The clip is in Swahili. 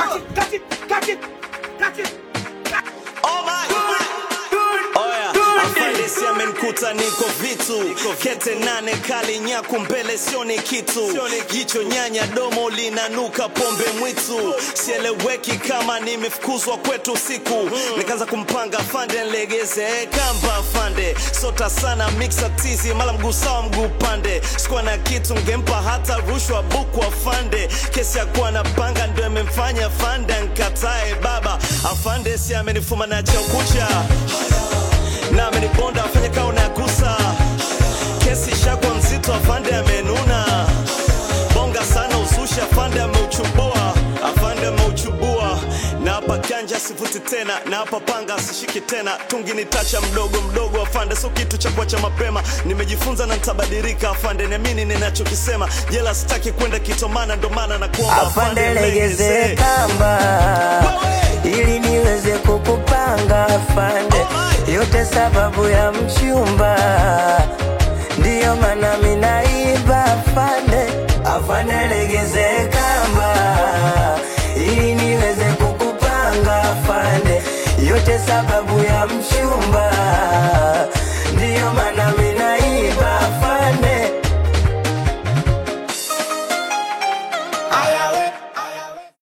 Catch it, catch it, catch it, catch it. Oh my. Oya, afandisi amenikuta niko vitu kete nane kali nyaku mbele sioni kitu jicho nyanya domo linanuka pombe mwitu sieleweki kama nimefukuzwa kwetu siku nikaanza kumpanga fande nlegeze kamba fande sota sana mixa tizi mala mguu sawa mguu pande sikuwa na kitu ngempa hata rushwa buku afande kesi ya kuwa na panga ndo imemfanya fande nkatae baba afande si amenifuma na chaukucha na amenibonda afanye kao na gusa kesi shakwa mzito afande amenuna bonga sana uzushi afande ameuchubua afande ameuchubua na hapa kanja sivuti tena na hapa panga sishiki tena tungi ni tacha mdogo mdogo afande sio kitu cha kuacha mapema nimejifunza na nitabadilika afande niamini ninachokisema jela sitaki kwenda kitomana ndo maana na kuomba afande legeze kamba ili niweze kukupanga afande yote sababu ya mchumba ndiyo maana minaiba afande afande legeze kamba ili niweze kukupanga afande yote sababu ya mchumba